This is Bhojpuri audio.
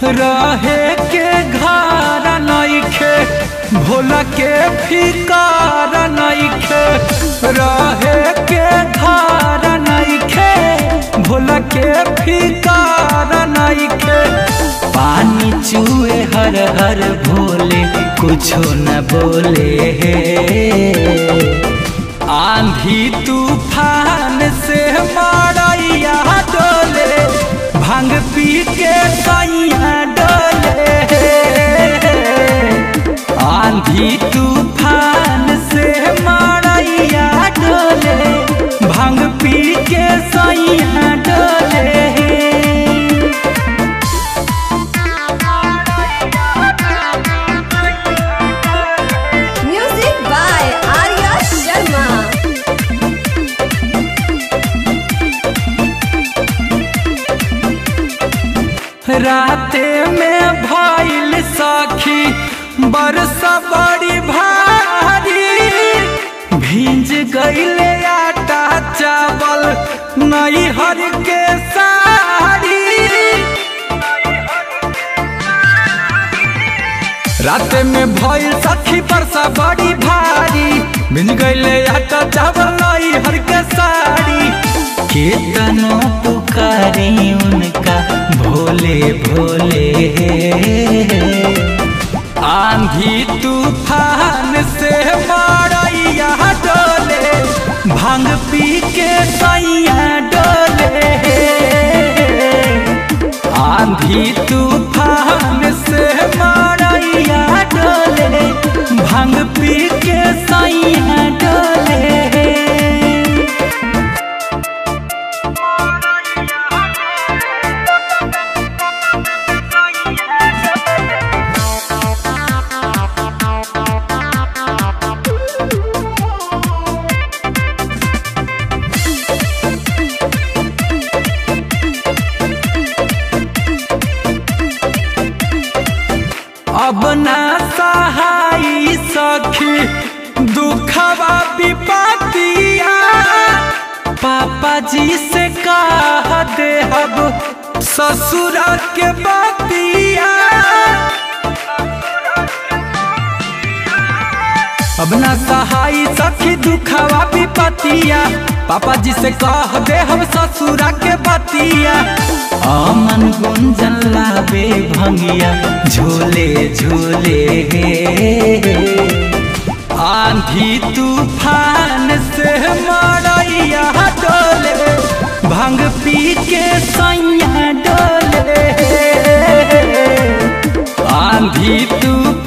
रहे के घर नइखे भोला के फिकार नइखे रहे के घर नइखे भोला के फिकार नइखे पानी चूहे हर हर भोले कुछो न बोले आंधी तूफान से मारैया डोले भांग पी के सैया डोले आंधी तूफान से मारैया डोले भांग पी के सैया डोले Music by Arya Sharma. राते में भइल सखी बरसा बड़ी भारी भींज गईले आटा चावल नैहर के साड़ी राते में भइल सखी बरसा बड़ी भारी भिंज गईले आटा चावल नैहर के साड़ी केतनो पुकारी उनका भोले भोले आंधी तूफान से मारैया डोले भांग पी के सैया डोले आंधी तूफान से मारैया डोले भांग पी के सैया डोले अब ना सहाई सखी दुखवा विपतिया पापा जी से कह दे अब ससुर के बतिया अब ना सहाई सखी दुखवा विपतिया पापा जी से कह दे हम ससुरा के बतिया अमन गुंजन लावे भंगिया झोले झोले आंधी तूफान से मरैया डोले भांग पी के सैया डोले आंधी तूफान